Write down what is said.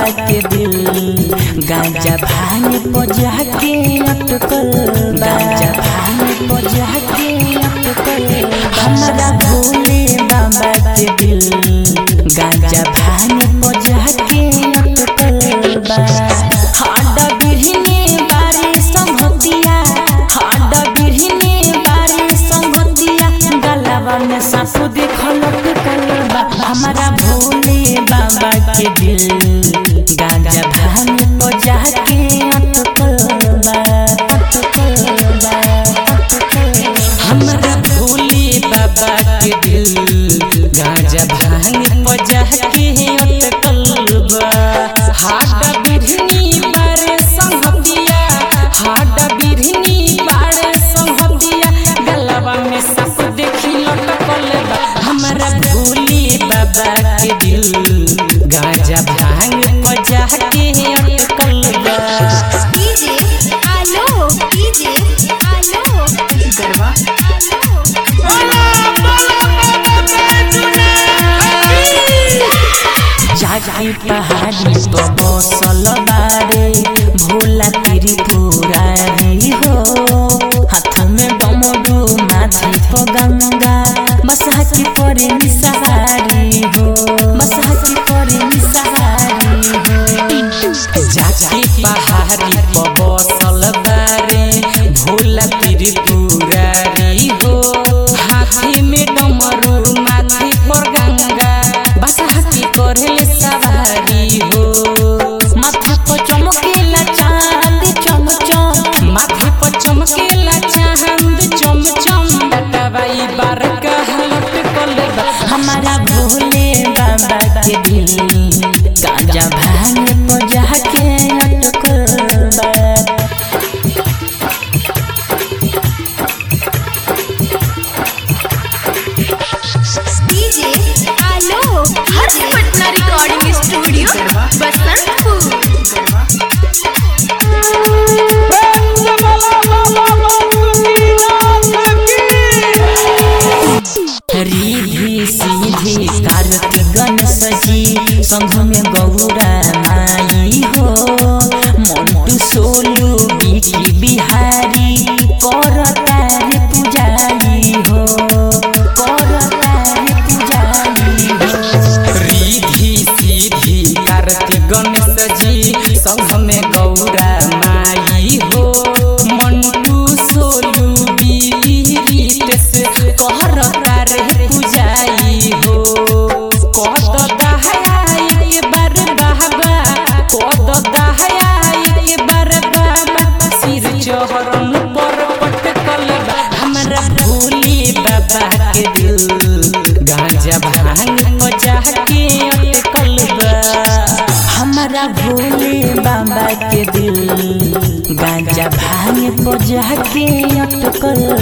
के दिल गांजा भांग पजा के अटकल गांजा भांग पजा के अटकल हमरा भोले बाबा के दिल गांजा भांग पजा के अटकल बा हाडा बिरहने बारी संगतिया हाडा बिरहने बारी संगतिया गलवा में सासु देखल कलबा हमारा भोले बाबा के दिल गांजा भांग पजा के अटकलबा अटकलबा अटकलबा हमरा भोले बाबा के दिल गांजा भांग पजा के अटकलबा हाडा बिरहनी बारे संगतिया हाडा बिरहनी बारे संगतिया गलवा में सासु देखी लटकल बा हमरा भोले बाबा के दिल गांजा भांग पजा के अटकल बा डीजे आलो डीजे आलो गरबा जागी पहाड़ी पर बसल बारे भोला त्रिपुरारी हो हाथ में डमरू माथी पर गंगा बसहा की परे निसहारी हो बसहा की परे निसहारी हो जागी पहाड़ी पर बसल बारे भोला त्रिपुरारी हो हाथी में डमरू माथी पर गंगा बसहा की करेले सवारी हो माथा पर चमकेला चांद चम चम माथा पर चमकेला चांद चम चम टटवाई बार कहलट कलबा हमारा भोले बाबा के दिल गांजा भांग पजा के अटकलबा डीजे आलो हर्ष पटना रिकॉर्डिंग स्टूडियो बसंतपुर रिधि सीधी कार्तिक गणेश जी संघ में गौरा माई हो मोटू सोलू बिकी बिहारी कर तारे पुजारी हो कर तारे पुजारी हो रिधि सीधी कार्तिक गणेश जी संघ में गौरा माई हो मंटू सोलू बीरीत से कहर तारे पुजाई हो कद दहाई के बार बाबा कद दहाई के बार बाबा सिर चहरन पर पटकल बा हमरा भोले बाबा के दिल गांजा भांग पजा के अटकल बा हमारा भोले बाबा के दिल गांजा भांग पजा के अटकल